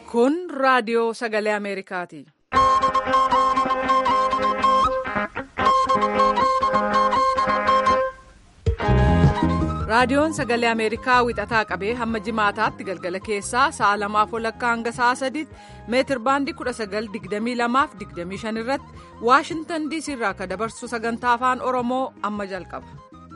Kun raadiyoo sagalee Ameerikaati. Raadiyoon sagalee Ameerikaa wixataa qabee hamma jimaataatti galgala keessaa sa'a lamaaf walakkaa hanga sa'a sadiitti meetir baandii 1922 irratti Waashintan DC irraa akka dabarsu sagantaa afaan Oromoo amma jalqaba.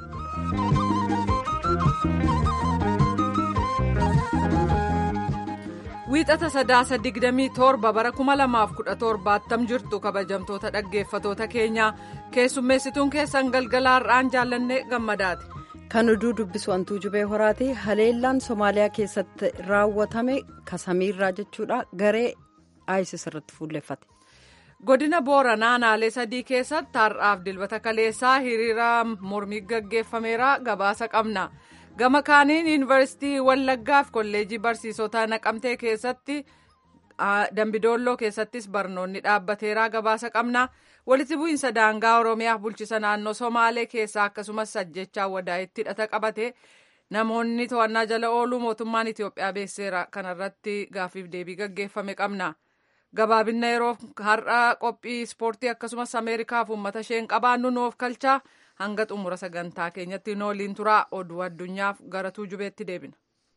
Wiixata sadaasa 27 bara 2017 attam jirtu kabajamtoota dhaggeeffatoota keenyaa keessummeessituun keessan galgalaa har'aan jaallannee gammadaati. Kan oduu dubbisu hantuu jubee horaati. Haleellaan Somaaliyaa keessatti raawwatame kasamiirraa jechuudha. Garee ISIS irratti fuulleffate. Godina Booranaa Naalee sadii keessatti har'aaf dilbata kaleessaa hiriira mormii gaggeeffameera gabaasa qabna. Gama kaaniin yuunivarsiitii Wallaggaa fi kolleejii barsiisota naqamtee keessatti Dambidoolloo keessattis barnoonni dhaabbateera gabaasa qabna. walitti bu'iinsa daangaa oromiyaaf bulchisa naannoo somaalee keessaa akkasumas sajjechaa wadaa'itti hidhata qabate namoonni to'annaa jala ooluu mootummaan itiyoophiyaa beekseera kanarratti gaaffiif deebii gaggeeffame qabna gabaabinna yeroo har'a qophii ispoortii akkasumas ameerikaaf uummata isheen qabaannu nuuf kalchaa hanga xumura sagantaa keenyatti nooliin turaa oduu addunyaaf gara tuujubeetti deebina.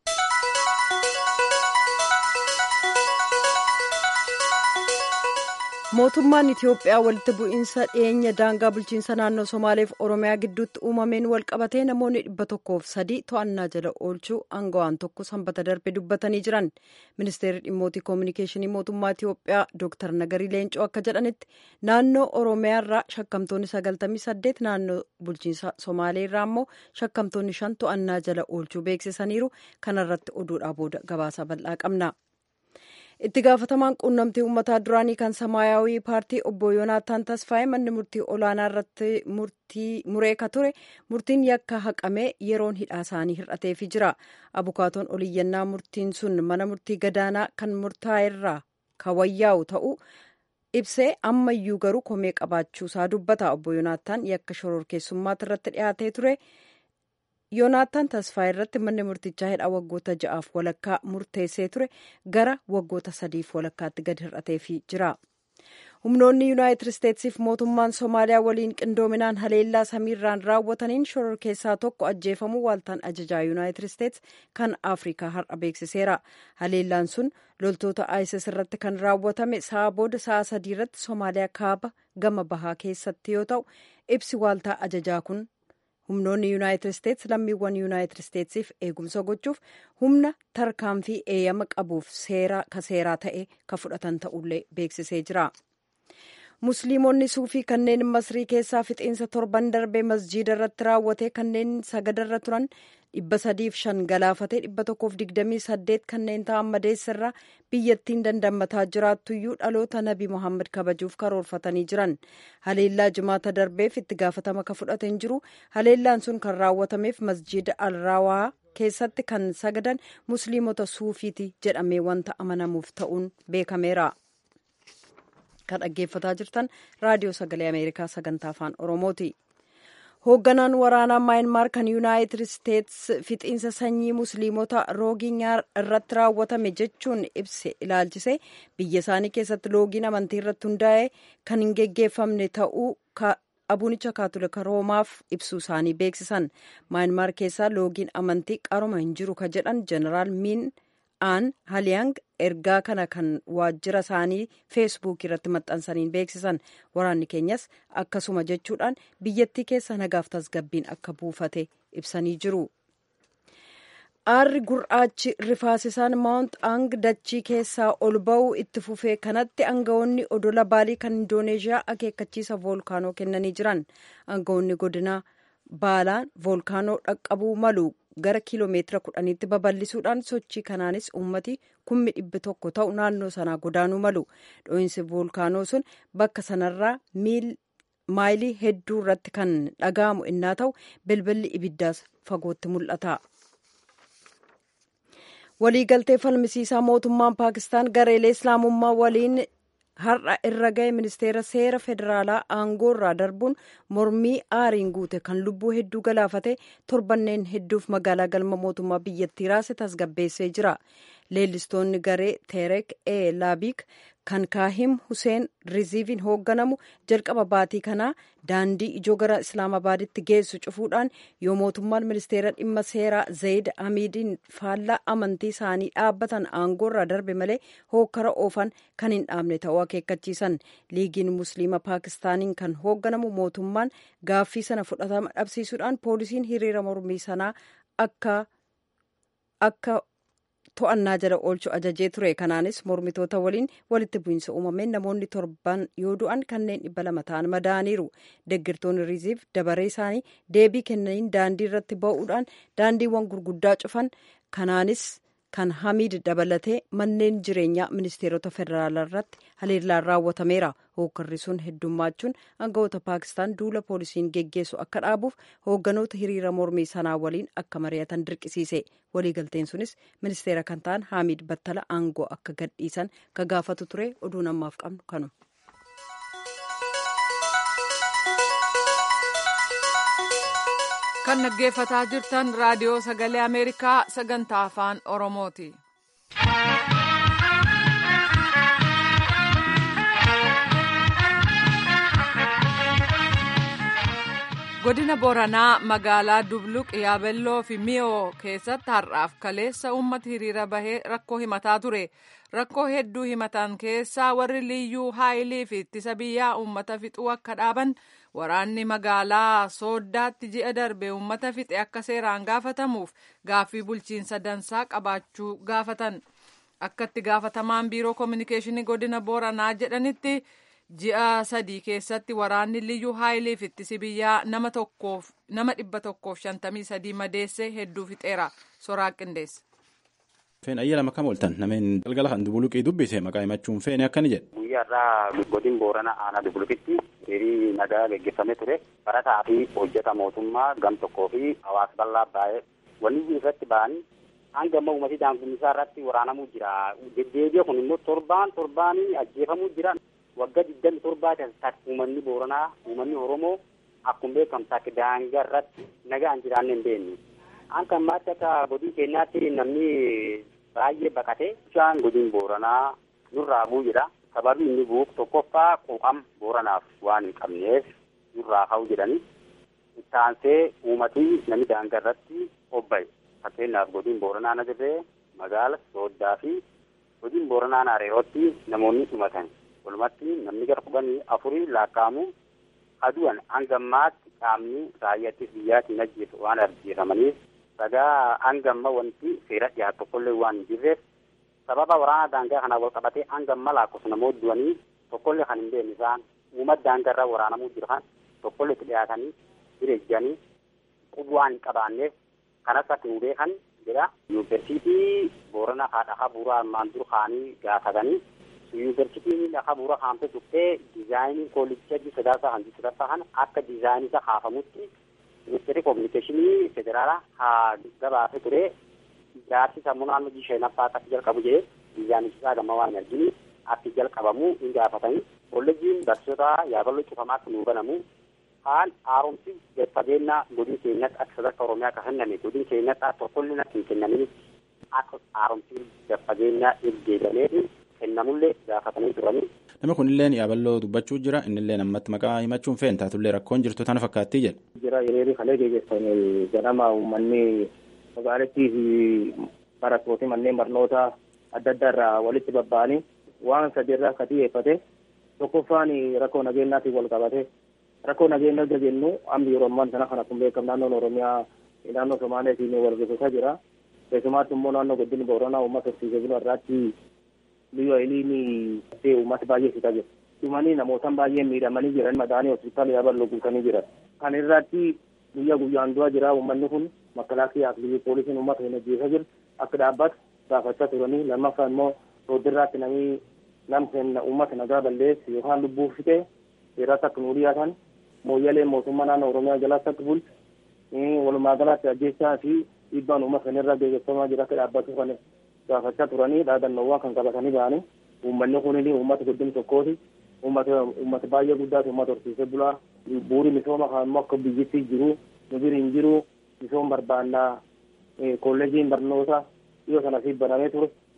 mootummaan itiyoophiyaa walitti bu'iinsa dhiyeenya daangaa bulchiinsa naannoo somaaleef oromiyaa gidduutti uumameen walqabatee namoonni dhibba tokkoof sadii to'annaa jala oolchuu aangawaan tokko sanbata darbe dubbatanii jiran ministeerri dhimmootii koominikeeshinii mootummaa itiyoophiyaa dooktar nagarii leencoo akka jedhanitti naannoo oromiyaarraa shakkamtoonni sagaltamii saddeet naannoo bulchiinsa somaaleerraa immoo shakkamtoonni shan to'annaa jala oolchuu beeksisaniiru kanarratti oduudhaa booda gabaasa bal'aa qabna. itti gaafatamaan quunnamtii uummataa duraanii kan samaayawii paartii obbo yoonaataan tasfaa'ee manni murtii olaanaa irratti muree ka ture murtiin yakka haqamee yeroon hidhaa isaanii hir'ateefii jira abukaatoon oliyyannaa murtiin sun mana murtii gadaanaa kan murtaa'eerraa kawayyaa'u ta'uu ibsee ammayyuu garuu komee qabaachuusaa dubbata obbo yoonaataan yakka shororkeessummaatti irratti dhiyaatee ture. yoonaataan tasfaa irratti manni murtichaa hidhaa waggoota ja'aaf walakkaa murteessee ture gara waggoota sadiif walakkaatti gad hir'ateefii jira humnoonni yuunaayitid isteetsiif mootummaan soomaaliyaa waliin qindoominaan haleellaa samiirraan raawwataniin shororkeessaa tokko ajjeefamuu waaltaan ajajaa yuunaayitid isteets kan afrikaa har'a beeksiseera haleellaan sun loltoota isis irratti kan raawwatame sa'a booda sa'a sadii irratti soomaaliyaa kaaba gama bahaa keessatti yoo ta'u ibsi waaltaa ajajaa kun humnoonni yuunaayitid isteets lammiiwwan yuunaayitid isteetsiif eegumsa gochuuf humna tarkaanfii eeyyama qabuuf seera ka seeraa ta'e ka fudhatan ta'ullee beeksisee jira. musliimonni suufii kanneen masrii keessaa fixiinsa torban darbee masjiida irratti raawwate kanneen sagadarra turan dhibba sadiif shan galaafatee dhibba tokkoof digdamii saddeet kanneen ta'an madeessirraa biyyattiin dandamataa jiraattuyyuu dhaloota nabi mohaammed kabajuuf karoorfatanii jiran haleellaa jimaata darbeef itti gaafatama ka fudhatan jiru haleellaan sun kan raawwatameef masjiida alraawaa keessatti kan sagadan musliimota suufiiti jedhamee wanta amanamuuf ta'uun beekameera. kan dhaggeeffataa jirtan raadiyoo sagalee ameerikaa sagantaa afaan oromooti hoogganaan waraanaa maayinmaar kan yuunaayitid isteets fixiinsa sanyii musliimota rooginyaa irratti raawwatame jechuun ibse ilaalchise biyya isaanii keessatti loogiin amantii irratti hundaa'e kan hin geggeeffamne ta'uu abunicha kaatolika roomaaf ibsuu isaanii beeksisan maayinmaar keessaa loogiin amantii qaroma hin jiru ka jedhan jeneraal miin aan haliyang ergaa kana kan waajjira isaanii feesbuuk irratti maxxansaniin beeksisan waraanni keenyas akkasuma jechuudhaan biyyattii keessa nagaaf tasgabbiin akka buufate ibsanii jiru. aarri gurraachi rifaasisaan maawunt ang dachii keessaa ol ba'uu itti fufee kanatti aangawoonni odola baalii kan indooneeshiyaa akeekkachiisa voolkaanoo kennanii jiran aangawoonni godina baalaan voolkaanoo dhaqqabuu malu gara kiiloomeetira kudhaniitti babal'isuudhaan sochii kanaanis uummati kummi dhibbi tokko ta'u naannoo sanaa godaanuu malu dho'iinsi voolkaanoo sun bakka sanarraa maayilii hedduu irratti kan dhaga'amu innaa ta'u bilbilli ibiddaas fagootti mul'ata. waliigaltee falmisiisaa mootummaan paakistaan gareelee islaamummaa waliin har'a irra ga'e ministeera seera federaalaa aangoo irraa darbuun mormii aariin guute kan lubbuu hedduu galaafate torbanneen hedduuf magaalaa galma mootummaa biyyattii raase tasgabbeessee jira leellistoonni garee teerek e laabiik kan kaahim huseen riziiviin hoogganamu jalqaba baatii kanaa daandii ijoo gara islaamabaaditti geessu cufuudhaan yoo mootummaan ministeera dhimma seeraa zayid hamiidiin faallaa amantii isaanii dhaabbatan aangoorraa darbe malee hookkara oofan kan hin dhaabne ta'uu akeekkachiisan liigiin musliima paakistaaniin kan hoogganamu mootummaan gaaffii sana fudhatama dhabsiisuudhaan poolisiin hiriira mormii sanaa akka akka to'annaa jala oolchu ajajee ture kanaanis mormitoota waliin walitti bu'iinsa uumameen namoonni torban yoo du'an kanneen dhibba lama ta'an madaa'aniiru deeggartoonni riziif dabaree isaanii deebii kennaniin daandii irratti ba'uudhaan daandiiwwan gurguddaa cufan kanaanis kan hamiid dabalatee manneen jireenyaa ministeerota federaalaa irratti haleellaan raawwatameera hookkarri sun heddummaachuun aangawoota paakistaan duula poolisiin geggeessu akka dhaabuuf hoogganoota hiriira mormii sanaa waliin akka mari'atan dirqisiise waliigalteen sunis ministeera kan ta'an haamiid battala aangoo akka gadhiisan ka gaafatu ture oduun ammaaf qabnu kanuma. kan dhaggeeffataa jirtan raadiyoo sagalee ameerikaa sagantaa afaan oromooti. godina boranaa magaalaa dubluq yaabelloo fi miyoo keessatti har'aaf kaleessa uummata hiriira bahee rakkoo himataa ture rakkoo hedduu himatan keessaa warri liyyuu haayilii fi ittisa biyyaa uummata fixuu akka dhaaban waraanni magaalaa sooddaatti ji'a darbe uummata fixe akka seeraan gaafatamuuf gaaffii bulchiinsa dansaa qabaachuu gaafatan akka itti gaafatamaan biiroo koominikeeshinii godina booranaa jedhanitti ji'a sadii keessatti waraanni liyyuu haayiliif ittisi biyyaa nama tokkoof nama dhibba tokkoof shantamii sadii madeesse hedduu fixeera soraa qindeessa. Feen ayyaala makam ooltan nameen galgala kan dubuluqii dubbise maqaa himachuun feene akkani jedhe. Guyyaarraa godin boorana aanaa dubuluqitti hirii nagaa geggeeffamee ture barataa fi hojjeta mootummaa gam tokkoo fi hawaasa bal'aa baay'ee wanni irratti ba'anii hanga amma uummatii daangummisaa irratti waraanamuu jira. Deddeebi'a kun immoo torbaan torbaanii ajjeefamuu jira. Waggaa digdami torbaa keessatti uummanni booranaa uummanni oromoo akkuma beekamu takka daangaa irratti nagaan jiraanne hin beekne. Akka ammaatti akka godin keenyaatti namni baay'ee baqate bishaan godin booranaa nurraa bu'u jedha. Sababii inni bu'uuf tokkoffaa quuqama booranaaf waan hin qabneef nurraa ka'u jedhani. Ittaansee uummatii namni daangaa irratti obba'e. Fakkeenyaaf godin booranaa na dirree magaala sooddaa fi godin booranaa naareerootti namoonni dhumatan. Walumatti namni gara kudhanii afurii lakkaa'amu adu'an hanga ammaatti qaamni raayyaattis biyyaatiin ajjeesu waan ajjeefamaniif sagaa hanga amma wanti seera dhiyaatu tokkollee waan hin jirreef sababa waraana daangaa kanaa wal qabatee hanga amma lakkoofsa namoota du'anii tokkollee kan hin beekne isaan uummata daangaa irraa waraanamuu jiran tokkollee itti dhiyaatanii jireejjanii qubu waan hin qabaanneef kanas akka nu beekan jedha yuunivarsiitii boorana haadha bu'uuraa armaan dur kaanii gaafatanii yuunivarsiitiin lafa bu'uura kaamtee tuftee diizaayinii koolicha sadaasaa hanji sadaffaa kana akka diizaayinii isaa kaafamutti ministeerri koominikeeshinii federaalaa haa gabaasee ture ijaarsi sammuu naannoo jisheenaffaa akka jalqabu jedhee diizaayinichi isaa gamma waan hin argini akka jalqabamu hin gaafatanii kolleejiin barsiisota yaaballoo cufamaa akka nuu banamu haan haaromsi fageenya godin keenyatti akka sadarkaa oromiyaa akka kenname godin keenyatti akka tokkollee akka hin kennamin akka haaromsi fageenya eeggalee kennamullee gaafatanii turanii. Nama kunillee yaaballoo dubbachuu jira innillee ammatti maqaa himachuun fe'en taatullee rakkoon jirtu tana fakkaattii jedha. Jira hiriirri kalee geggeeffame ganama uummanni magaalattii fi barattooti manneen barnoota adda addaa irraa walitti babba'anii waan sadi irraa akka xiyyeeffate tokkoffaan rakkoo nageenyaatiin wal qabate rakkoo nageenyaa erga jennu amma yeroo ammaan sana kan akkuma beekamu naannoon oromiyaa naannoo somaaleetiin wal gaggeessaa jira keessumaatti immoo naannoo godina booranaa uummata horsiisee bulu irraatti biyya ayiliin uummata baay'ee fixaa jira. Dhumanii namootaan baay'ee miidhamanii jiran madaanii hospitaala yaaballoo guutanii jiran. Kan irratti guyyaa guyyaan du'aa jira uummanni kun makalaakiyaa fi biyya poolisiin uummata hin ajjeesaa jiru akka dhaabbatu gaafachaa turanii lammaffaa immoo sooddirraatti namni namni uummata nagaa balleessu yookaan lubbuu fixee seeratti akka nuu dhiyaatan mooyyalee mootummaa naannoo oromiyaa jalaatti akka bulchu walumaa galatti ajjeechaa fi dhiibbaan uummata irra gaggeeffamaa jira akka dhaabbatu kan gaafachaa turanii dhaadannoowwan kan qabatanii ba'anii uummanni kunis uummata guddin tokkooti uummata uummata baay'ee guddaati uummata horsiisee bulaa bu'uuri misooma kan immoo akka biyyattii jiru nu bira hin jiru misooma barbaannaa kolleejiin barnoota dhiyoo sana fi banamee ture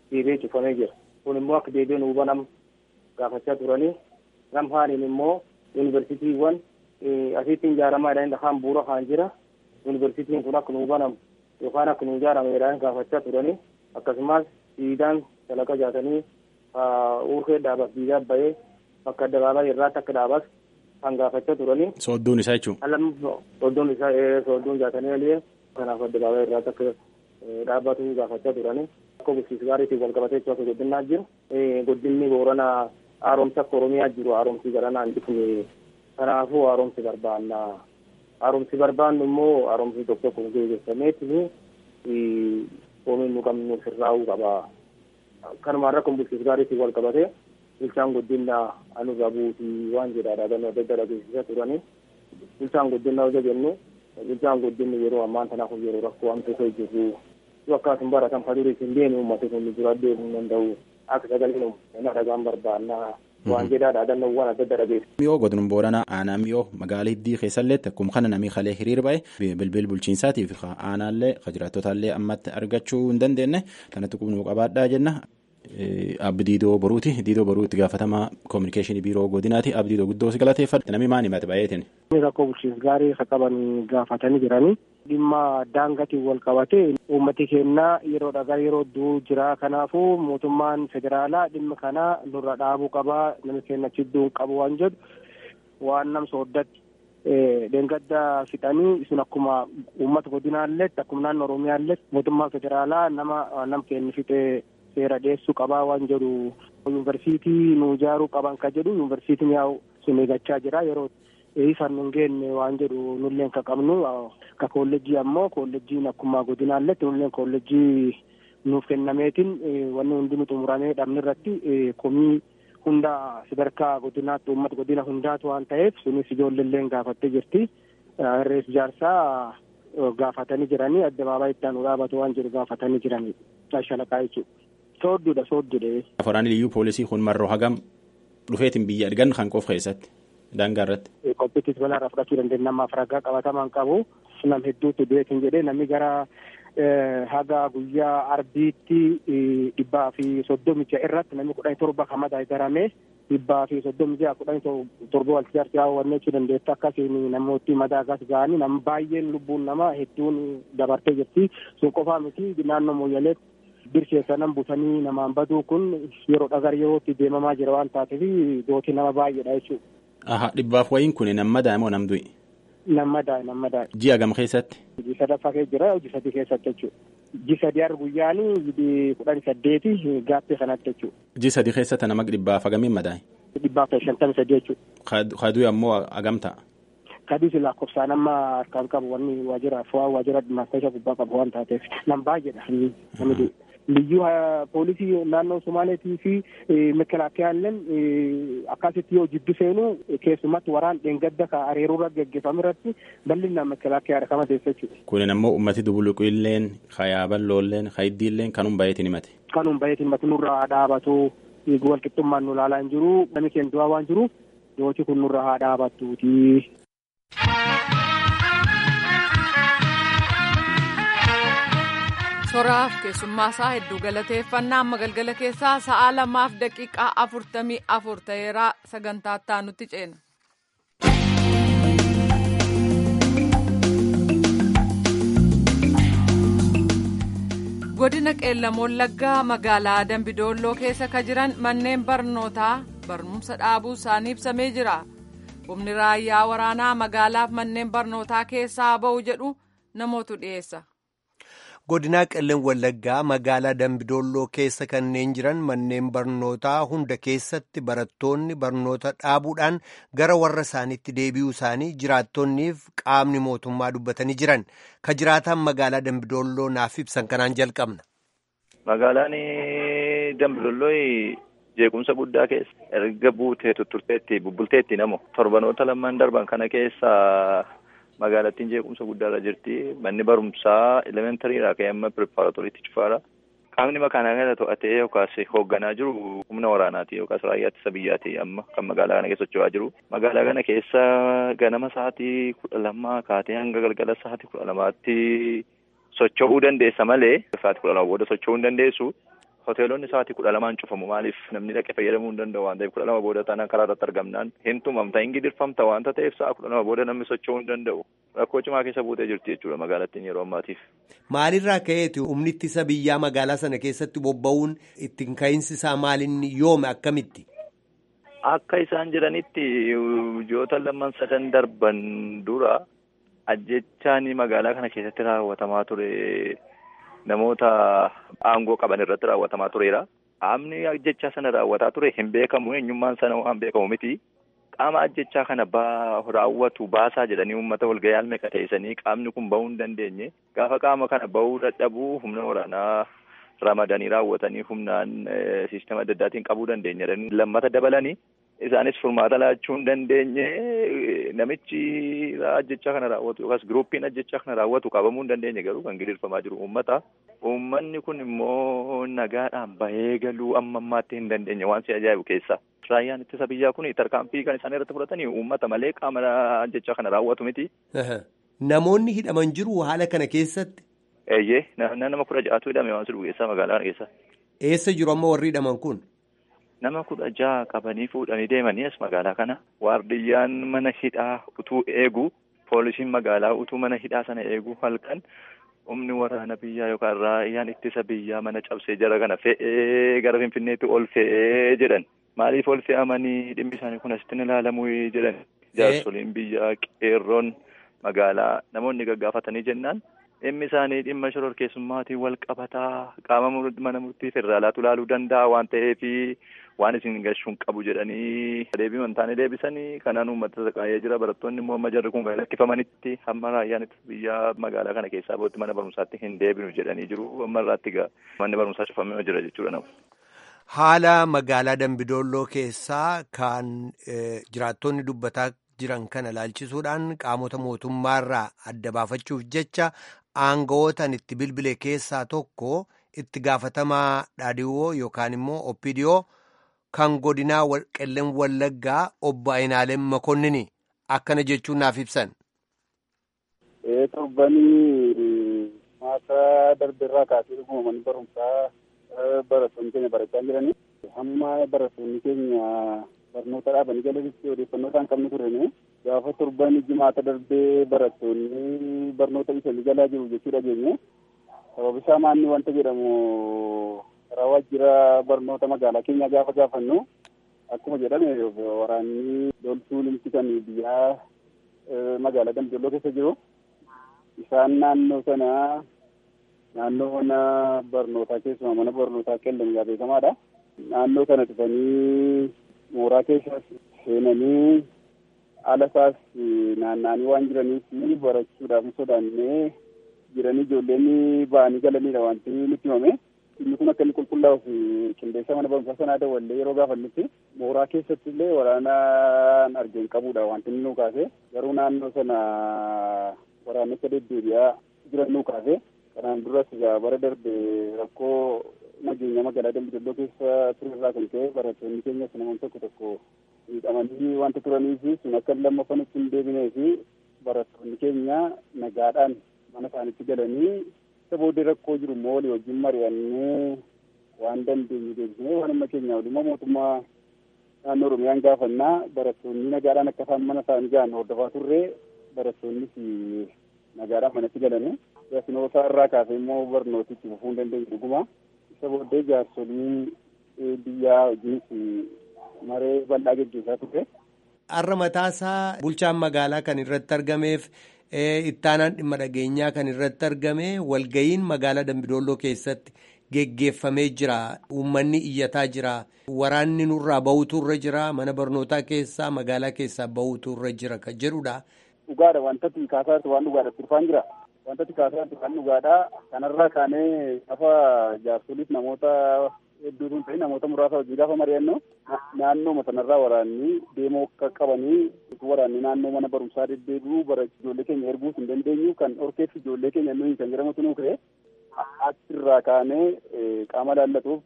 deebi'ee cufamee jira. Kun immoo akka deebi'ee nuu banam gaafachaa turanii gam haaliin immoo yuunivarsiitiiwwan asitti ijaaramaa jedhanii lafaan bu'uura kaan jira. Yuunivarsiitiin kun akka nuu banamu yookaan akka nuu ijaarame jedhanii gaafachaa turanii akkasumas siidaan dalaga jaatanii urkee dhaabas diidaa bahee bakka addabaabaa irraatti akka dhaabas kan gaafachaa turanii. Soodduun isaa jechuun. Alam soodduun isaa soodduun jaatanii alee kanaaf addabaabaa irraatti akka dhaabbatu gaafachaa turanii. Akka bulchiinsa gaariitiin wal qabatee akka guddinaa jiru. Guddinni booranaa haaromsa akka Oromiyaa jiru haaromsi garanaan dhufne kanaafuu haaromsi barbaanna. Haaromsi barbaannu immoo haaromsi tokko tokko gaggeeffameetiin oomishu nu qabnu sirraa'uu qaba. Kanuma irra kun bulchiinsa gaariitiin wal qabatee bulchaan guddinaa anurra buutii waan jedhaadha gannoo adda adda dhageessisaa turanii. Bulchaan guddinaa hojii jennu bulchaan guddinni yeroo ammaan tanaaf yeroo rakkoo waan tokko jirru akkasuma baratan fadurii hin deemu uummata kun dura deemuu danda'u akka sagaleen uummata dhagaan barbaannaa waan jedhaadha dhannoo waan adda adda dhageessu. Miyoo godina booranaa aanaa miyoo magaalaa hiddii keessallee akkuma kana namni kalee hiriir ba'e bilbil bulchiinsaatiif aanaallee jiraattotaallee ammatti argachuu hin dandeenye kanatti qubnuu qabaadhaa jenna. Abdiidoo Boruuti. Diidoo Boruu itti gaafatamaa koominikeeshinii biiroo godinaati. Abdiidoo guddoo si galateeffadha. Namni maal himate baay'eetiin? Rakkoo bulchiinsa gaarii akka qaban gaafatanii jiranii. Dhimma daangaatiin wal qabate uummati keenya yeroodha gara yeroo du'u jira. Kanaafuu mootummaan federaalaa dhimma kana nurra dhaabuu qabaa. Namni keenya chidduu qabu waan jedhu waan nam sooddatti deengadda fixanii sun akkuma uummata godinaallee akkuma naannoo Oromiyaallee mootummaan federaalaa nama nam keenya fixee seera dhiyeessuu qabaa waan jedhu yuunivarsiitii nu ijaaruu qaban ka jedhu yuunivarsiitiin yaa'u sun eeggachaa jira yeroo isaan nu geenne waan jedhu nulleen ka qabnu ka koolleejjii ammoo koolleejjiin akkuma godinaalletti nulleen koolleejjii nuuf kennameetiin wanni hundi nu xumuramee dhabne irratti komii hunda sadarkaa godinaatti uummata godina hundaatu waan ta'eef sunis ijoolleelleen gaafattee jirti irrees ijaarsaa gaafatanii jiranii addabaabaayii itti aanu dhaabatu waan jedhu gaafatanii jiranii shalaqaa jechuudha. Soodduudha soodduudha. Waraanni liyyuu poolisii kun marroo hagam dhufeetiin biyya argan kan qofa keessatti daangaa irratti. Qophiittis balaarraa fudhachuu dandeenya namaaf ragaa qabatamaan qabu nam hedduutti du'eetiin jedhee namni gara haga guyyaa arbiitti dhibbaa fi soddomi ja'a irratti namni kudhanii torba kamadaa garamee dhibbaa fi soddomi ja'a kudhanii torba wal ijaarsi hawwannee jechuu dandeetta akkasiin namooti madaa gas ga'anii nama baay'een lubbuun nama hedduun dabartee jirti sun qofaa miti naannoo mooyyaleetti. Birsheessa nan butanii namaan baduu kun yeroo dhagar yerootti deemamaa jira waan taateef gootii nama baay'eedha jechuudha. Aha dhibbaaf wayiin kun nama daa'ima moo nam du'i? Nama daa'e nama daa'e. Ji'a gam keessatti? Hojii sadaffaa keessa jira hojii sadii keessatti jechuudha. Ji sadii har guyyaanii kudhan saddeeti gaaffii kanatti jechuudha. Ji sadii keessatti nama dhibbaaf hagamiin madaa'e? Dhibbaaf shantamii sadii jechuudha. Kaduu ammoo hagam ta'a? Kaduu si lakkoofsaan amma harkaan qabu wanni waajjira fo'aa waajjira dhimmaastayisa gubbaa qabu waan taateef nam baay'eedha namni liyyuu poolisii naannoo Somaaleetii fi mekelaakiyaalleen akkasitti yoo jiddu seenu keessumatti waraan dheengadda ka areeruurra geggeeffamu irratti bal'inaan mekelaakiyaa rakama teessa jechuudha. Kunin ammoo ummati dubuluqilleen kayaaballoolleen kayiddiilleen kanun bayeetiin himate. Kanun bayeetiin himate nurraa dhaabatu walqixxummaan nu ilaalaa hin jiru namni keenya du'aa waan jiru yooti kun nurra haa dhaabattuuti. soraaf keessummaa isaa hedduu galateeffannaa amma galgala keessaa sa'aa lamaaf daqiiqaa afurtamii afur ta'eeraa sagantaa itti ceena. godina qeellam wallaggaa magaalaa dambidoolloo keessa ka jiran manneen barnootaa barumsa dhaabuu isaanii ibsamee jira humni raayyaa waraanaa magaalaaf manneen barnootaa keessaa ba'u jedhu namootu dhiyeessa. godinaa qellam wallaggaa magaalaa dambidoolloo keessa kanneen jiran manneen barnootaa hunda keessatti barattoonni barnoota dhaabuudhaan gara warra isaaniitti deebi'uu isaanii jiraattonniif qaamni mootummaa dubbatanii jiran ka jiraatan magaalaa dambidoolloo naaf ibsan kanaan jalqabna. magaalaan dambidoolloo jeequmsa guddaa keessa erga buutee tutturteetti bubbulteetti namo torbanoota lamaan darban kana keessa. magaalattiin jeequmsa guddaarra jirti manni barumsaa elementariidha ka'ee amma pireparatoriitti cufaadha qaamni makaanaa kana to'atee yookaas hoogganaa jiru humna waraanaati yookaas raayyaa ittisa biyyaati amma kan magaalaa kana keessa socho'aa jiru magaalaa kana keessa ganama sa'aatii kudha lamaa kaatee hanga galgala sa'aatii kudha lamaatti socho'uu dandeessa malee sa'aatii kudha lama booda socho'uu hin dandeessu hoteelonni sa'aatii kudha lamaan cufamu maaliif namni dhaqee fayyadamuu hin danda'u waan ta'eef kudha lama booda taanaan karaa irratti argamnaan hin tumamta hin gidirfamta waanta ta'eef sa'a kudha lama booda namni socho'uu hin danda'u rakkoo cimaa keessa buutee jirti jechuudha magaalattiin yeroo ammaatiif. Maalirraa ka'eeti humni ittisa biyyaa magaalaa sana keessatti bobba'uun ittiin ka'iinsi isaa maalinni yoome akkamitti? Akka isaan jedhanitti ji'oota lamaan sadan darban dura ajjechaan magaalaa kana keessatti raawwatamaa ture namoota aangoo qaban irratti raawwatamaa tureera. Qaamni ajjechaa sana raawwataa ture hin beekamu eenyummaan sana waan beekamu miti. Qaama ajjechaa kana raawwatu baasaa jedhanii uummata walgahii almeeqa teessanii qaamni kun bahuu hin dandeenye gaafa qaama kana bahuu dadhabuu humna waraanaa ramadanii raawwatanii humnaan siistema adda addaatiin qabuu dandeenya lammata dabalanii isaanis furmaata laachuu hin dandeenye namichi ajjechaa kana raawwatu yookaas giruuppiin ajjechaa kana raawwatu qabamuu hin dandeenye garuu kan gidirfamaa jiru uummata. Uummanni kun immoo nagaadhaan bahee galuu amma ammaatti hin dandeenye waan si ajaa'ibu keessa. Raayyaan ittisa biyyaa kun tarkaanfii kan isaan irratti fudhatanii uummata malee qaama ajjechaa kana raawwatu miti. Namoonni hidhaman jiru haala kana keessatti. Eeyyee nama kudha ja'atu hidhame waan jedhu keessaa magaalaa keessa. Eessa jiru amma warri hidhaman kun? Nama kudha ja'a qabanii fuudhanii deemanii as magaalaa kana. Waardiyyaan mana hidhaa utuu eegu poolisiin magaalaa utuu mana hidhaa sana eegu halkan humni waraana biyyaa yookaan raayyaan ittisa biyyaa mana cabsee jara kana fe'ee gara finfinneetti ol fe'ee jedhan. Maaliif ol fe'amanii dhimmi isaanii kun asitti ilaalamuu jedhan. Jaarsoliin biyyaa qeerroon magaalaa namoonni gaggaafatanii jennaan. dhimmi isaanii dhimma shororkeessummaatiin wal qabataa qaama mana murtii federaalaatu ilaaluu danda'a waan ta'eef waan isin gashuun qabu jedhanii deebii wantaanii deebisanii kanaan uummata saqaayee jira barattoonni immoo amma jarri kun kan lakkifamanitti hamma raayyaan biyyaa magaalaa kana keessaa bootti mana barumsaatti hin deebinu jedhanii jiru amma irraatti gaa manni barumsaa cufamee jira jechuudha nama. Haala magaalaa Dambidolloo keessaa kan jiraattonni dubbataa jiran kana ilaalchisuudhaan qaamota mootummaarraa adda baafachuuf jecha aanga'ootan itti bilbile keessaa tokko itti gaafatamaa dhaadhiwoo yookaan immoo oppidiyoo kan godinaa qelleen wallaggaa obbo Ayinaaleen Makonnini akkana jechuun naaf ibsan. Torbanii maasa darbeerraa kaasee dhuguma manni barumsaa barattoonni keenya barachaa jiranii hamma barattoonni keenya barnoota dhaabanii galanitti odeeffannoo isaan qabnu turene gaafa torban jimaata darbee barattoonni barnoota isaanii galaa jiru jechuu dhageenye sababa isaa maanni wanta jedhamu karaa waajjira barnoota magaalaa keenya gaafa gaafannu akkuma jedhame waraanni loltuu limti kan biyyaa magaalaa Dambidolloo keessa jiru isaan naannoo sana naannoo mana barnootaa keessumaa mana barnootaa qellamgaa beekamaadha. Naannoo sana dhufanii mooraa keessa seenanii ala isaas naanna'anii waan jiraniif barachuudhaaf sodaannee jiranii ijoolleen ba'anii galanidha wanti nutti himame. Inni kun akka inni qulqullaa'uuf qindeessa mana barumsaa sanaa dawwallee yeroo gaafannutti mooraa keessatti illee waraanaan argeen qabudha wanti inni nu kaase garuu naannoo sana waraanicha deddeebi'aa jiran nu kaase kanaan duras egaa bara darbe rakkoo nageenya magaalaa Dambidolloo keessa ture irraa kan ka'e barattoonni keenyas namoonni tokko tokko miidhamanii wanta turanii fi sun akka lammaffan itti hin deebinee fi barattoonni keenya nagaadhaan mana isaaniitti galanii isa booddee rakkoo jiru immoo walii wajjin mari'annee waan dandeenyu deebisnee waan amma keenya walumaa mootummaa naannoo Oromiyaan gaafannaa barattoonni nagaadhaan akka isaan mana isaanii gahan hordofaa turre barattoonnis nagaadhaan manatti galanii yasinoota irraa kaasee immoo barnooti itti fufuu hin dandeenye dhuguma isa booddee jaarsolii biyyaa wajjinis maree bal'aa geggeessaa ture. Har'a mataasaa bulchaan magaalaa kan irratti argameef ittaanaan dhimma dhageenyaa kan irratti argame walgayiin magaalaa Dambidolloo keessatti geggeeffamee jira. Uummanni iyyataa jira. Waraanni nurraa bahutu irra jira. Mana barnootaa keessaa magaalaa keessaa bahutu irra jira kan jedhudha. Dhugaadha wanta kaasaa waan dhugaadha turfaan jira. Wanta kaasaa kan dhugaadha. Kanarraa kaanee gaafa jaarsoliif namoota hedduu sun ta'e namoota muraasa hojii gaafa mari'annu naannoo sanarraa waraanni deemoo akka qabanii waraanni naannoo mana barumsaa deddeebi'uu bara ijoollee keenya erguus hin dandeenyu kan orkeef ijoollee keenya nuyi kan jedhamutu nuu ka'e achirraa kaanee qaama laallatuuf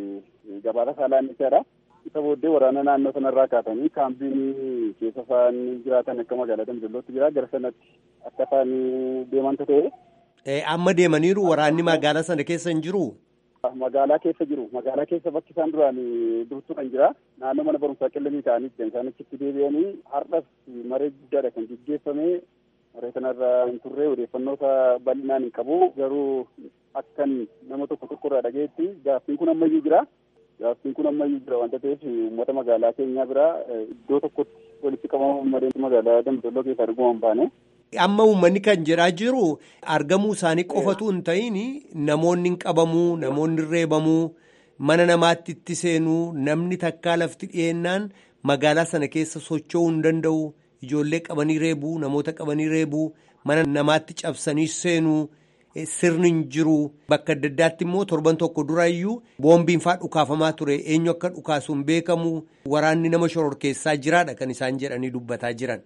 gabaasa saalaan jechaadha. Isa booddee waraana naannoo sanarraa kaasanii kaampiin keessa isaan jiraatan akka magaalaa Dambidollootti jira gara sanatti akka isaan deemantu ta'e. Amma deemaniiru waraanni magaalaa sana keessa hin jiru. Magaalaa keessa jiru. Magaalaa keessa bakki isaan duraan durtu kan jira. Naannoo mana barumsaa qillamii ta'anii jiran isaan achitti deebi'anii har'as maree guddaadha kan gaggeeffame. Maree kanarra hin turre odeeffannoota bal'inaan hin qabu. Garuu akkan nama tokko tokko irraa dhagayetti gaaffiin kun ammayyuu jira. Gaaffiin kun ammayyuu jira wanta ta'eef uummata magaalaa keenyaa biraa iddoo tokkotti walitti qabama mareen magaalaa Dambidolloo keessaa argumaan baane. Amma uummanni kan jedhaa jiru argamuu isaanii qofatu hin ta'in namoonni hin qabamuu namoonni reebamuu mana namaatti itti seenuu namni takkaa lafti dhiyeennaan magaalaa sana keessa socho'uu hin danda'u ijoollee qabanii reebuu namoota qabanii reebuu mana namaatti cabsanii seenuu sirni hin jiru bakka adda addaatti immoo torban tokko duraayyuu boombiin faa dhukaafamaa ture eenyu akka dhukaasu hin beekamu waraanni nama shororkeessaa jiraadha kan isaan jedhanii dubbataa jiran.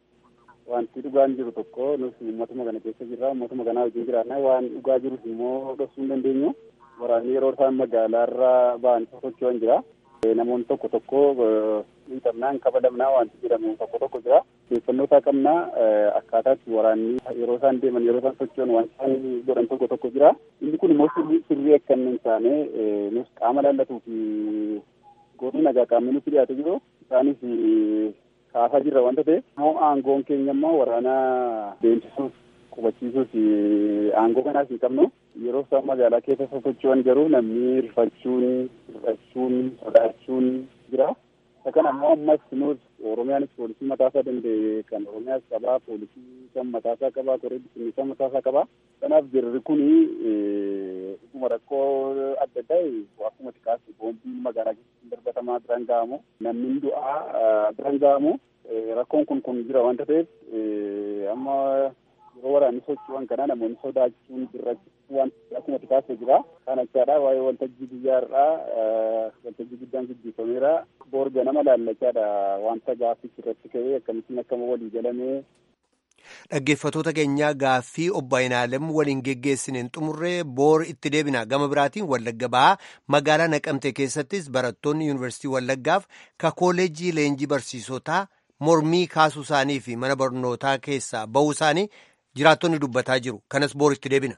wanti dhugaan jiru tokko nuti uummatuma kana keessa jirra uummatuma kanaa wajjin jiraanna waan dhugaa jirus immoo dhoksuu hin dandeenyu waraanni yeroo isaan magaalaarra ba'an socho'an jira namoonni tokko tokko miidhamnaan kabadamnaa wanti jedhamu tokko tokko jira odeeffannoo isaa qabnaa akkaataatti waraanni yeroo isaan deeman yeroo isaan socho'an waan isaan godhan tokko tokko jira inni kun immoo sirrii akka hin taane nus qaama laallatuu fi gootni nagaa qaamni nutti dhiyaate jiru isaanis kaasaa jirra wanta ta'eef immoo aangoon keenya immoo waraana deemsisuuf qubachiisuuf aangoo kanaas hin qabnu yeroo isaan magaalaa keessa sosocho'an garuu namni rifachuun hir'achuun sodaachuun jira isa kana immoo ammas nuus oromiyaanis poolisii mataasaa danda'e kan oromiyaas qabaa poolisii kan mataasaa qabaa koree bisimilsaa mataasaa qabaa kanaaf jirri kuni dhuguma rakkoo adda addaa akkuma xiqqaatti boombiin magaalaa keessatti darbatamaa biraan ga'amu namni du'aa biraan ga'amu rakkoon kun kun jira wanta ta'eef amma yeroo waraanni socho'an kana namoonni sodaachuun birrachuun waan akkuma xiqqaatti jira kan achaadha waa'ee waltajjii guyyaarraa waltajjii guddaan gaggeeffameera boorga nama laallachaadha wanta gaaffichi irratti ka'ee akkamittiin akkama walii galamee Dhaggeeffatoota keenyaa gaaffii obbo Ayinaalem waliin geggeessineen xumurree boor itti deebina gama biraatiin Wallagga Bahaa magaalaa Naqamtee keessattis barattoonni yuunivarsiitii Wallaggaaf ka kooleejii leenjii barsiisotaa mormii kaasuu isaanii fi mana barnootaa keessaa bahuu isaanii jiraattonni dubbataa jiru. Kanas boor itti deebina.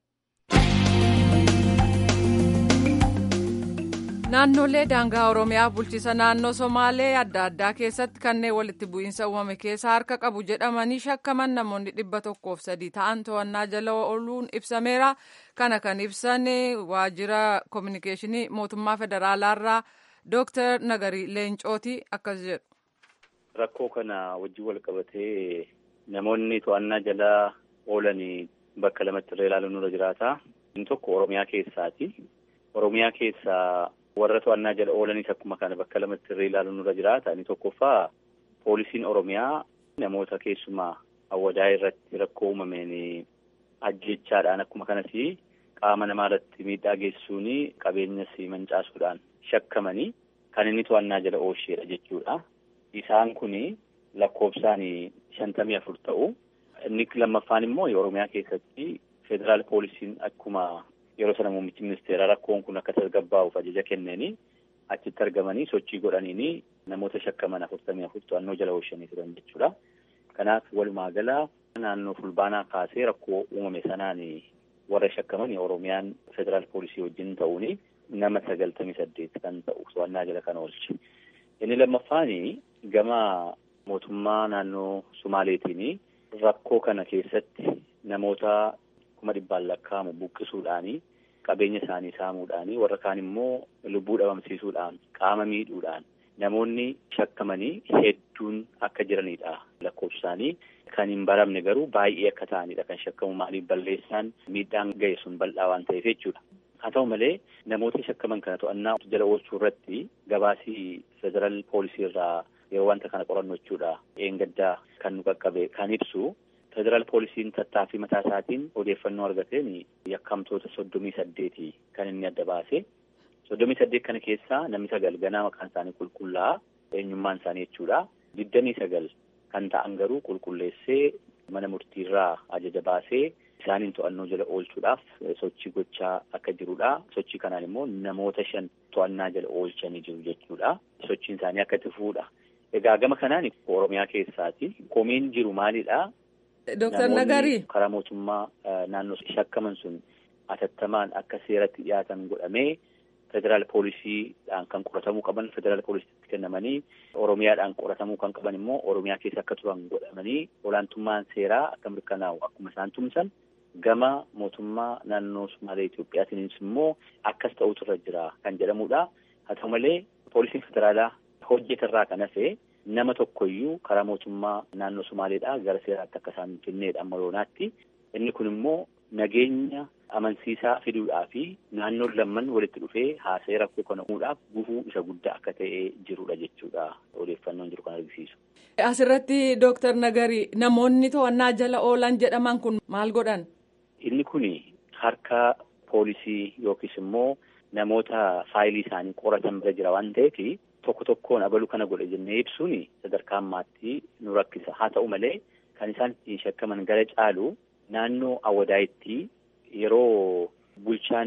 naannolee daangaa oromiyaa bulchiisa naannoo somaalee adda addaa keessatti kanneen walitti bu'iinsa uumame keessa harka qabu jedhamanii shakkaman namoonni dhibba tokkoof sadii ta'an to'annaa jala ooluun ibsameera kana kan ibsan waajjira koominikeeshinii mootummaa federaalaarraa dooktar nagarii leencooti akkas jedhu. rakkoo kana wajjin wal qabatee namoonni to'annaa jala oolanii bakka lamatti irra ilaaluun nurra jiraata inni tokko oromiyaa keessaati oromiyaa keessaa. warra to'annaa jala oolanis akkuma kana bakka lamatti irra ilaaluun nurra jiraata inni tokkoffaa poolisiin oromiyaa namoota keessumaa awwadaa irratti rakkoo uumameen ajjechaadhaan akkuma kanas qaama namaa irratti miidhaa geessisuun qabeenyas mancaasuudhaan shakkamanii kan inni to'annaa jala oolcheedha jechuudha. Isaan kun lakkoofsaan shantamii afur ta'u. Inni lammaffaan immoo oromiyaa keessatti federaal poolisiin akkuma yeroo sana muummichi ministeeraa rakkoon kun akka tasgabbaa'uuf ajaja kennanii achitti argamanii sochii godhaniini namoota shakkaman afurtamii afur to'annoo jala oolchanii turan jechuudha. Kanaaf walumaa gala naannoo fulbaanaa kaasee rakkoo uumame sanaan warra shakkaman oromiyaan federaal poolisii wajjin ta'uun nama sagaltamii saddeet kan ta'u to'annaa jala kan oolche. Inni lammaffaan gama mootummaa naannoo Sumaaleetiin rakkoo kana keessatti namoota kuma dhibbaan lakkaa'amu buqqisuudhaanii qabeenya isaanii saamuudhaanii warra kaan immoo lubbuu dhabamsiisuudhaan qaama miidhuudhaan namoonni shakkamanii hedduun akka jiranidha lakkoofsi isaanii kan hin baramne garuu baay'ee akka ta'anidha kan shakkamu maaliif balleessaan miidhaan ga'e sun bal'aa waan ta'eef jechuudha. Haa ta'u malee namoota shakkaman kana to'annaa jala oolchuu irratti gabaasii federaal poolisii irraa yeroo wanta kana qorannu jechuudha. Eengaddaa kan nu qaqqabe kan ibsu federaal poolisiin tattaaffii mataa isaatiin odeeffannoo argateen yakkamtoota soddomii saddeeti kan inni adda baase. Soddomii saddeet kana keessaa namni sagal ganaa maqaan isaanii qulqullaa'aa eenyummaan isaanii jechuudha. Digdamii sagal kan ta'an garuu qulqulleessee mana murtiirraa ajaja baasee isaaniin to'annoo jala oolchuudhaaf sochii gochaa akka jirudha. Sochii kanaan immoo namoota shan to'annaa jala oolchanii jiru jechuudha. Sochiin isaanii akka itti fuudha. Egaa gama kanaan Oromiyaa keessaati. Komiin jiru maalidhaa? Dooktar Nagarii. Karaa mootummaa naannoo shakkaman sun atattamaan akka seeratti dhiyaatan godhamee federaal poolisiidhaan kan qoratamuu qaban federaal poolisiitti kennamanii oromiyaadhaan qoratamuu kan qaban immoo oromiyaa keessa akka turan godhamanii olaantummaan seeraa akka mirkanaa'u akkuma isaan tumsan gama mootummaa naannoo Sumaalee Itoophiyaatiinis immoo akkas ta'utu irra jira kan jedhamudha. Haa ta'u malee poolisiin federaalaa hojjetarraa kan hafe nama tokkoyyuu karaa mootummaa naannoo Sumaaleedhaa gara seeraatti akka isaan kenneedha amma yoonaatti. Inni kun immoo nageenya amansiisaa fiduudhaa fi naannoon lamman walitti dhufee haasa'ee rakkoo kana uumuudhaaf gufuu isa guddaa akka ta'ee jirudha jechuudha odeeffannoon jiru kan argisiisu. Asirratti Dooktar Nagari namoonni to'annaa jala oolan jedhaman kun maal godhan? Inni kun harka poolisii yookiis immoo namoota faayilii isaanii qoratan bira jira waan ta'eef tokko tokkoon abaluu kana godhe jennee ibsuun sadarkaa ammaatti nu rakkisa. Haa ta'u malee kan isaan ittiin shakkaman gara caalu naannoo Awadaayitti yeroo bulchaan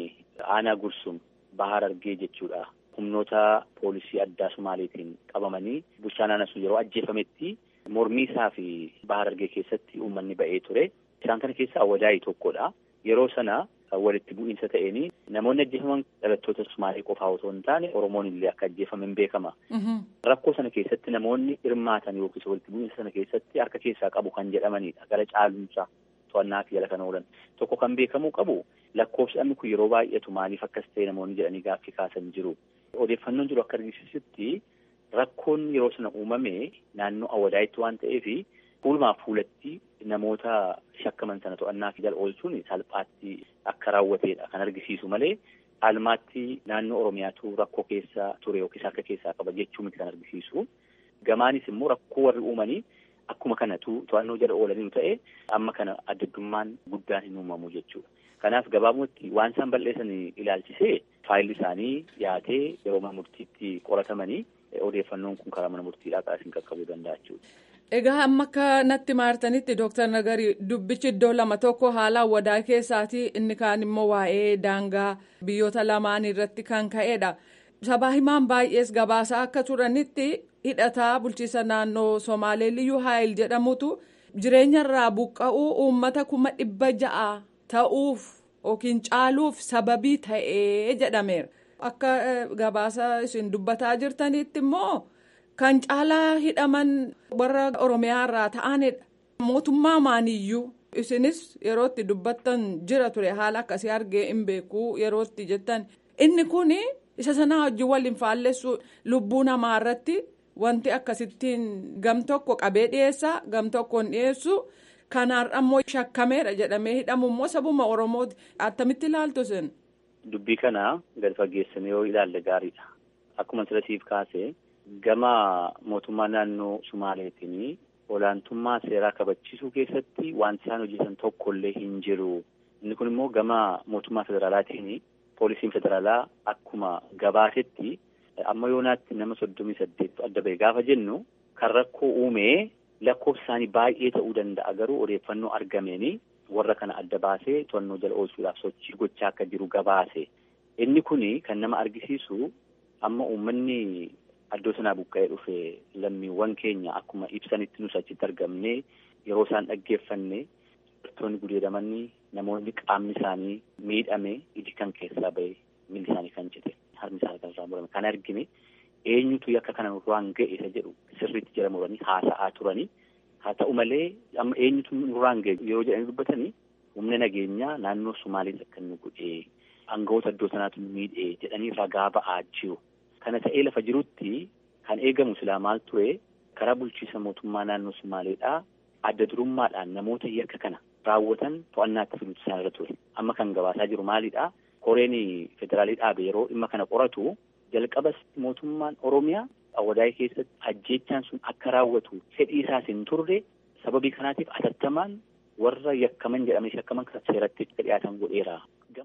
aanaa gursum bahar argee jechuudha. Humnoota poolisii addaa Sumaaleetiin qabamanii bulchaan aanaa sun yeroo ajjeefametti mormii isaa fi bahar argee keessatti uummanni ba'ee ture. Isaan kana keessaa Awadaayi tokkodha. Yeroo sana walitti bu'iinsa ta'een namoonni ajjeefaman dhalattoota Sumaalee qofaa otoo hin taane Oromoon illee akka ajjeefaman beekama. Rakkoo sana keessatti namoonni hirmaatan yookiis walitti bu'iinsa sana keessatti harka keessaa qabu kan jedhamanidha. Gara caalumsaa to'annaa fi jala kan oolan. Tokko kan beekamuu qabu lakkoofsi kun yeroo baay'atu maaliif akkas ta'e namoonni jedhanii gaaffii kaasan jiru. Odeeffannoon jiru akka argisiisutti rakkoon yeroo sana uumame naannoo Awadaayitti waan ta'eef fuulumaaf fuulatti namoota shakkaman sana to'annaa fi jala oolchuun salphaatti akka raawwateedha kan argisiisu malee caalmaatti naannoo Oromiyaatu rakkoo keessa ture yookiis harka keessaa qaba jechuu miti kan argisiisu. Gamaanis immoo rakkoo warri uumanii akkuma kanatu to'annoo jala oolanii ta'e amma kana addaddummaan guddaan hin uumamu jechuudha. Kanaaf gabaabumatti waan isaan balleessan ilaalchisee faayilli isaanii dhiyaatee yeroo mana murtiitti qoratamanii odeeffannoon kun karaa mana murtiidhaa kaasiin qaqqabuu danda'a jechuudha. Egaa amma akka natti maartanitti Dooktar Nagari dubbichi iddoo lama tokko haala wadaa keessaati inni kaan immoo waa'ee daangaa biyyoota lamaan irratti kan ka'edha. Sabaa himaan baay'ees gabaasaa akka turanitti hidhataa bulchiisa naannoo Somaalee Liyyuu Haayil jedhamutu jireenyarraa buqqa'uu uummata kuma dhibba ja'a ta'uuf yookiin caaluuf sababii ta'ee jedhameera. Akka gabaasa isin dubbataa jirtanitti immoo. Kan caalaa hidhaman warra Oromiyaa irraa ta'anidha. Mootummaa maaniyyuu isinis yeroo itti dubbattan jira ture haala akkasii argee hin beeku yeroo itti jettan inni kun isa sanaa wajjin wal hin faallessu lubbuu namaa irratti wanti akkasittiin gam tokko qabee dhiyeessaa gam tokko hin dhiyeessu kanaarra immoo shakkameera jedhamee hidhamu immoo sabuma Oromooti attamitti ilaaltu isin. Dubbii kana gadi fageessanii yoo ilaalle gaariidha. Akkuma sirasiif kaase. Gama mootummaa naannoo Sumaaleetiin olaantummaa seeraa kabachiisuu keessatti wanti isaan hojjetan tokkollee hin jiru. Inni kun immoo gama mootummaa federaalaatiin poolisiin federaalaa akkuma gabaasetti amma yoonaatti nama soddomii saddeettu adda ba'e gaafa jennu kan rakkoo uumee lakkoofsi isaanii baay'ee ta'uu danda'a garuu odeeffannoo argameeni warra kana adda baasee to'annoo jala oolchuudhaaf sochii gochaa akka jiru gabaase. Inni kun kan nama argisiisu amma uummanni. Addoo sanaa buqqa'ee dhufe lammiiwwan keenya akkuma ibsanitti nus achitti argamne yeroo isaan dhaggeeffanne dubartoonni gudeedamanii namoonni qaamni isaanii miidhame iji kan keessaa ba'e miilli isaanii kan cite harmi isaanii kan irraa murame kan argine eenyutu yakka kana nurraan ga'e isa jedhu sirriitti jala muranii haasa'aa turanii haa ta'u malee amma eenyutu nurraan ga'e yeroo jedhanii dubbatanii humna nageenyaa naannoo Sumaalees akka nu godhee aangawoota addoo sanaatu nu miidhee jedhanii ragaa ba'aa jiru. Kana ta'ee lafa jirutti kan eegamu silaa maal ture karaa bulchiisa mootummaa naannoo Sumaaleedhaa adda durummaadhaan namoota yakka kana raawwatan to'annaatti fiduutu isaan irra ture. Amma kan gabaasaa jiru maalidhaa? Koreen federaalii dhaabe yeroo dhimma kana qoratu jalqabas mootummaan Oromiyaa Awwadaayii keessatti ajjeechaan sun akka raawwatu fedhii isaas hin turre sababii kanaatiif atattamaan warra yakkaman jedhamanii shakkaman kan seeratti dhiyaatan godheera.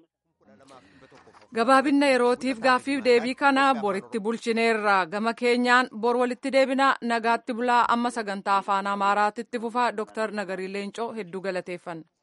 gabaabinna yerootiif gaaffiif deebii kana boritti bulchineerra gama keenyaan bor walitti deebina nagaatti bulaa amma sagantaa afaan amaaraatti fufaa dooktar nagarii leencoo hedduu galateeffanna.